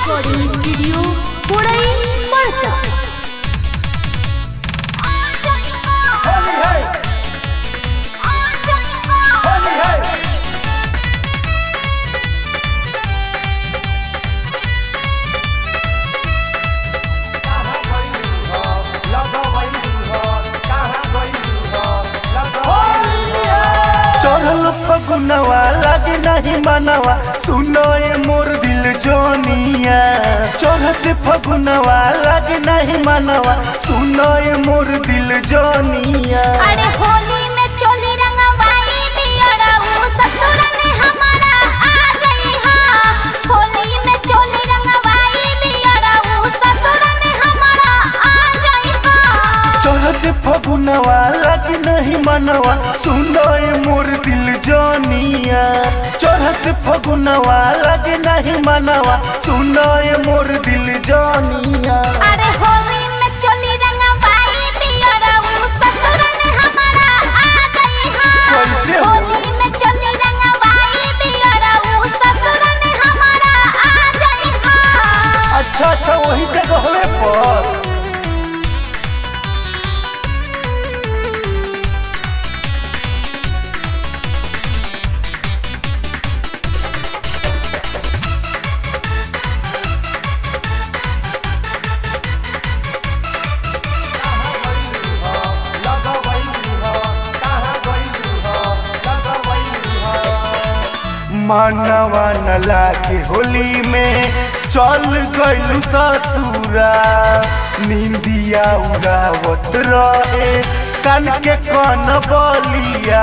Recording studio पुरई परसा चढ़ल फगुनवा लागे नहीं मनवा सुनो ए मोर दिल जोनिया चढ़त फगुनवा लागे नहीं मनवा सुनो ए मोर दिल जोनिया अरे होली में चोली रंगवाई बियरा ऊ ससुर में हमारा आ गई हा होली में चोली रंगवाई बियरा ऊ ससुर में हमारा आ गई हा चढ़त फगुनवा लागे नहीं मनवा सुनो ए मोर दिल जोनिया चढ़त फगुनवा लागे नहीं मनवा सुनो ए मोर दिल जोनिया अरे होली में चोली रंगवाई बियरा ऊ ससुर में हमारा आ गई हा कैसे हो? होली में चोली रंगवाई बियरा ऊ ससुर में हमारा आ गई हा अच्छा अच्छा वही जगह पर मानवा न लागे होली में चल गइलू ससुरा निंदिया उड़ावत रहे कान के कन बलिया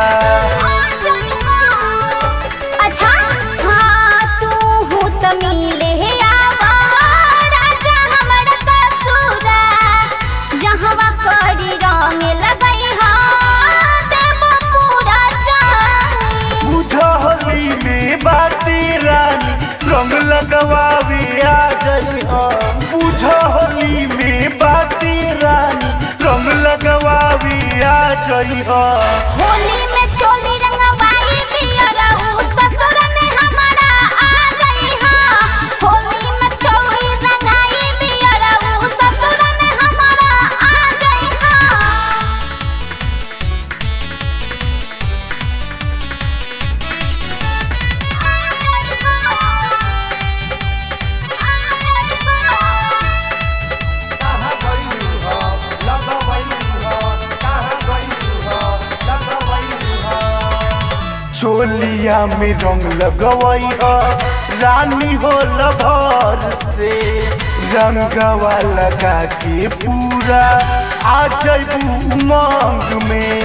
अच्छा हाँ तू हूँ त मिले आवा राजा हमर ससुरा जहवा करी रंग लगई हा देबो पूरा जान बुझली में बाती रानी रंग लगवावे आ जई बुझली में बाती रानी रंग लगवावे आ जई होली में चोली रंगवाई बियरा ऊ ससुर में हमारा आ गई हा होली में चोली रंगाई बियरा ऊ ससुर में हमारा आ गई हा चोलिया में रंग लगवई रानी हो लभर से रंगवा लगा के पूरा आ जइबू उमंग में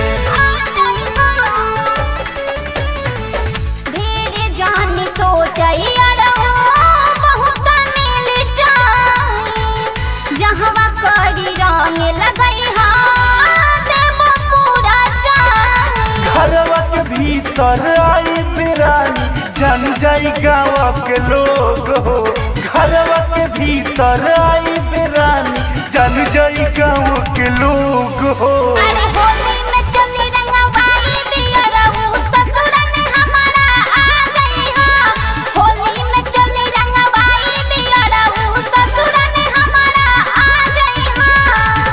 ढेरे जानी सोचई अरहु बहुत मिल जाई जहवा करी रंग लगई हा देबो पूरा जान घरवा के भीतर आई बिरानी जन जाई गाँव के लोग हो घरवा के भीतर आई बिरानी जन जाई गाँव के लोग हो अरे होली में चली रंगवाई बियरहु ससुर में हमारा आ गई हा होली में चली रंगवाई बियरहु ससुर में हमारा आ गई हा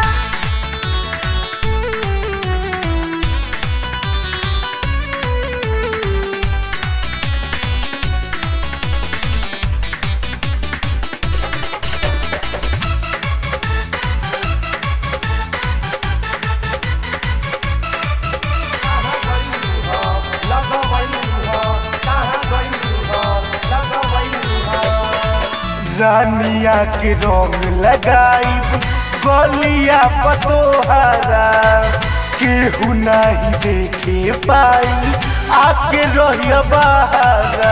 रानिया के रंग लगाई गलिया पतोहरा केहू नहीं देखे पाई आके रहिया बहारा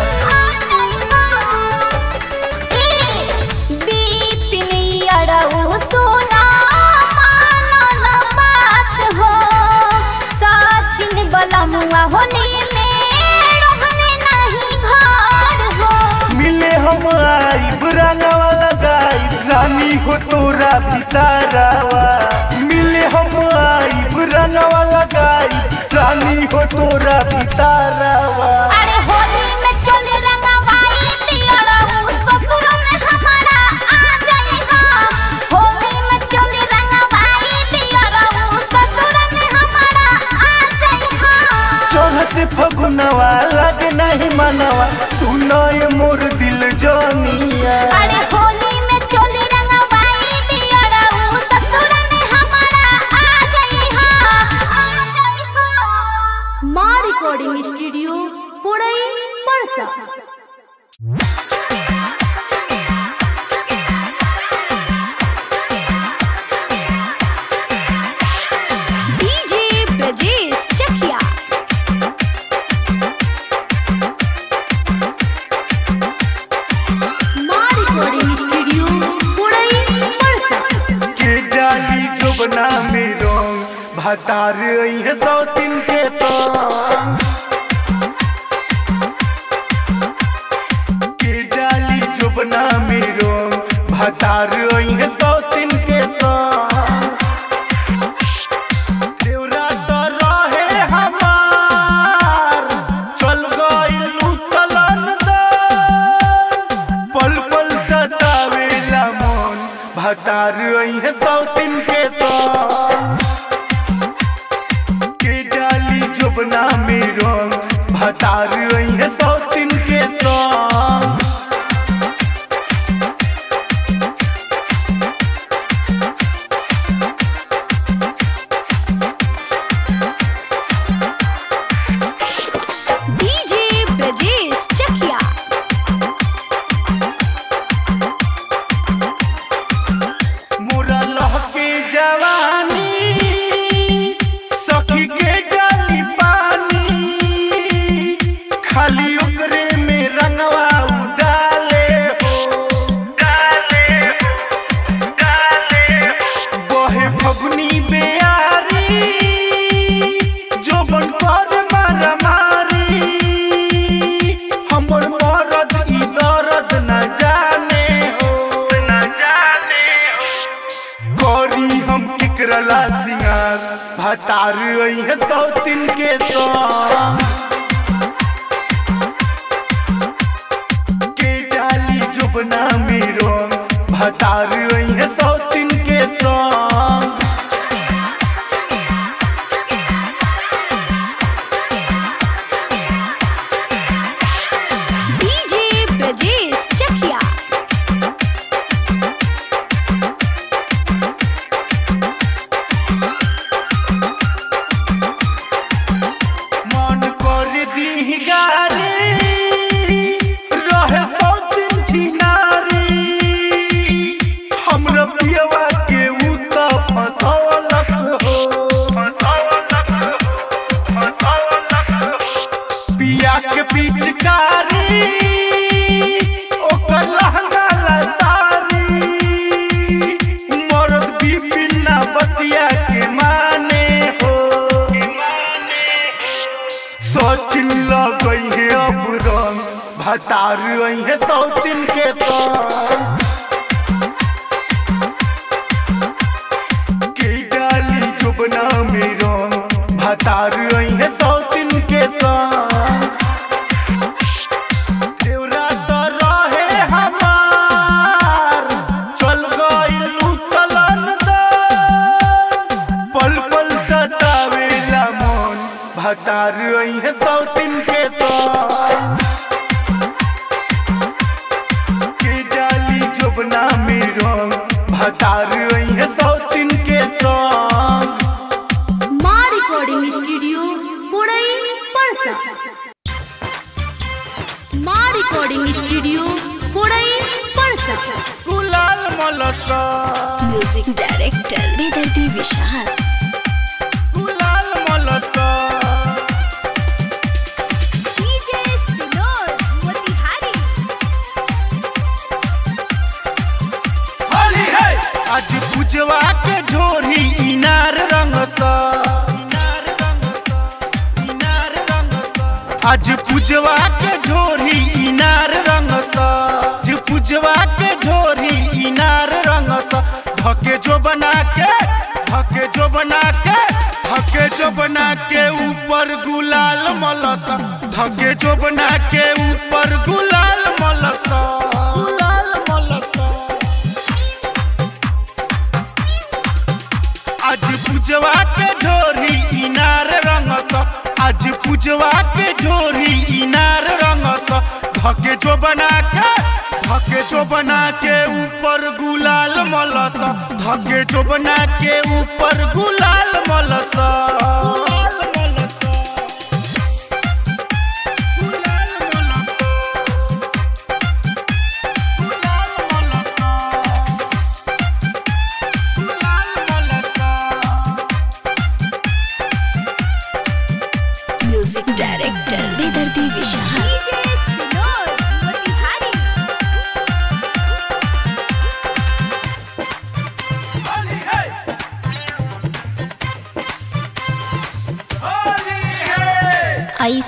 होली में रहने नहीं घर हो मिले हम आई रंगवा लगाई रानी हो तोरा भितारावा मिले हम आई रंगवा लगाई रानी हो तोरा भितारावा अरे होली में चल भतार है सौ तीन के संग के डाली जुबना मेरो भतार है सौ तीन के संग देवरा तो रहे हमार चल गइल उतलन पल पल सतावेला मन भतार है सौ तीन के संग के डाली जुबना मेरो भतार है सौ तीन के संग डीजे ब्रजेश चकिया मोरा लहके जवानी सखी के डाली पानी खाली ओकरे में रंगवा उडाले हो डाले हो डाले हो बहे फगुनी बेयारी जो बन कर मारा मारी हमर मरद ई दर्द न जाने हो न जाने हो गौरी हम किकरला सिंगार भतार है सौ तीन के संग के डाली जुबना मेरो भतार है सौ तीन के संग डीजे ब्रजेश चकिया मन कर दी गारी रहे सौ दिन छिनारी हमरा पियवा के उ त फसौलक हो पिया के पिचकारी ओकर लहंगा लसारी मरद बिपिन बतिया के माने हो सोचिन लगई है अब रंग भतार है सौ तीन के संग के डाली जुबना में रंग भतार है सौ तीन के संग देवरा तो रहे हमार चल गइल उतलन पल पल सतावेला मन भतार है सौ तीन के संग के डाली जुबना में रंग भतार है सौ तीन के संग माँ रिकॉर्डिंग स्टूडियो पुड़ई परसा माँ रिकॉर्डिंग स्टूडियो पुड़ई परसा गुलाल मलसा म्यूजिक डायरेक्टर बेदर्दी विशाल गुलाल मलसा डीजे सिनोर मोतिहारी होली है आज पूजवा के ढोरी इनार रंगसा इनार रंगसा इनार रंगसा आज पूजवा के ढोरी इनार रंगसा आज पूजवा के ढोरी इनार रंगसा धके जो बना के धके जो बना के धके जो बना के ऊपर गुलाल मलसा धके जो बना के ऊपर गुलाल मलसा गुलाल मलसा आज पूजवा के ढोरी इनार रंगस आज पूजवा के ढोरी इनार रंगस धके जो बना के धके जो बना के ऊपर गुलाल मलस धके जो बना के ऊपर गुलाल मलस गुलाल मलस गुलाल मलस गुलाल मलस गुलाल मलसा म्यूजिक डायरेक्टर बेदर्दी विशाल डीजे सिनोर मोतिहारी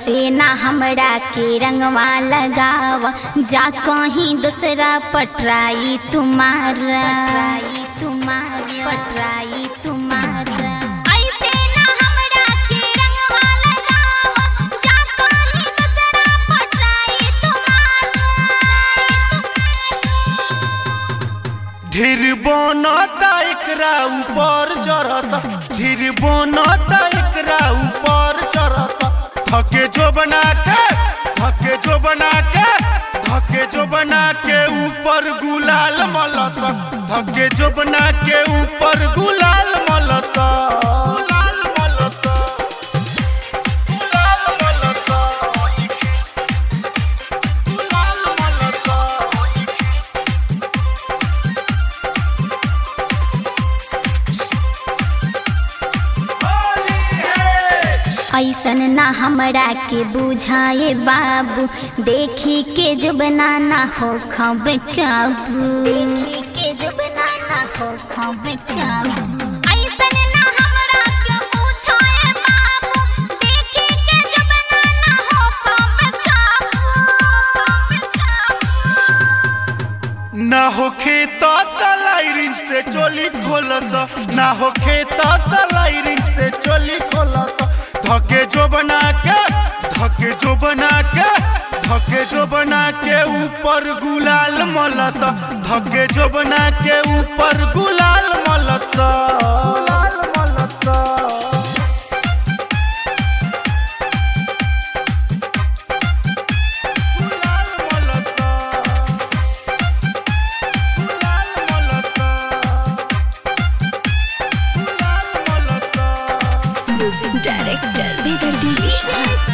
ऐसे ना हमरा के रंगवा लगाव जा कहीं दूसरा पटराई तुम्हारा तुम्हारा पटराई तुम्हारा ऐसे ना हमरा के रंगवा लगाव जा कहीं दूसरा पटराई तुम्हारा ढेर बनता एकरा ऊपर चढ़ता ढेर बनता एकरा ऊपर चढ़ता थके जो बना के थके जो बना के थके जो बना के ऊपर गुलाल मलस थके जो बना के ऊपर गुलाल मलस गुलाल मलस गुलाल मलस गुलाल मलस ऐसन ना हमरा के बुझाए बाबू देखी के जो बनाना हो खब काबू देखी के जो बनाना हो खब काबू ऐसन ना हमरा के बुझाए बाबू देखी के जो बनाना हो खब काबू ना हो खेता तलाइरिन से चोली खोलस ना हो खेता तलाइरिन से चोली खोलस धके जो बना के धके जो बना के धके जो बना के ऊपर गुलाल मलस धके जो बना के ऊपर गुलाल मलस गुलाल मलस गुलाल मलस गुलाल मलस गुलाल मलस म्यूजिक डायरेक्टर बेदर्दी विश्वास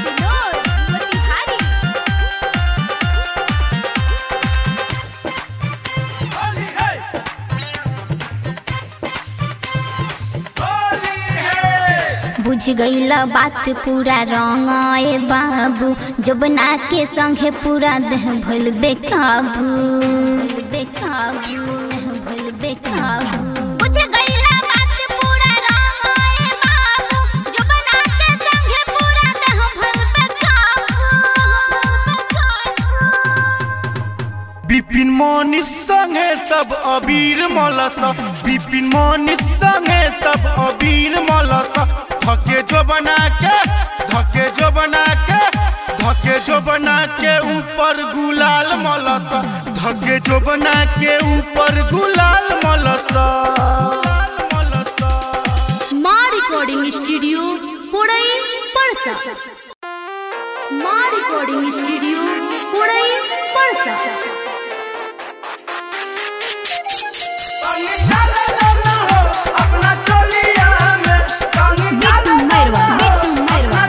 बुझ गईला बात पूरा रंग ए बाबू जबना के संगे पूरा देह भइल बेकाबू भइल बेकाबू देह भइल बेकाबू बुझ गईला बात पूरा रंग ए बाबू जबना के संगे पूरा देह भइल बेकाबू बिपिन मोनिस संगे सब अबीर मलस बिपिन मोनिस संगे सब अबीर मलस धके जो बना के धके जो बना के धके जो बना के ऊपर गुलाल मलस धके जो बना के ऊपर गुलाल मलस गुलाल मलस माँ रिकॉर्डिंग स्टूडियो पुड़ई परसा माँ रिकॉर्डिंग स्टूडियो पुड़ई परसा अपना चलिया में बिट्टू मैरवा बिट्टू मैरवा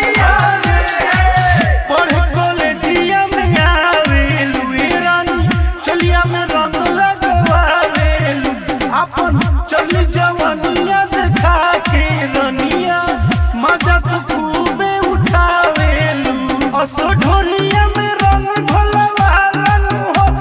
पढ़े कॉलेजिया में आवेलू ए रानी चलिया में रंग लगवावेलू अपन चली जवनिया देखा के रनिया मजा तो खूबे उठावेलू असो ढोलिया में रंग घोलवालन हो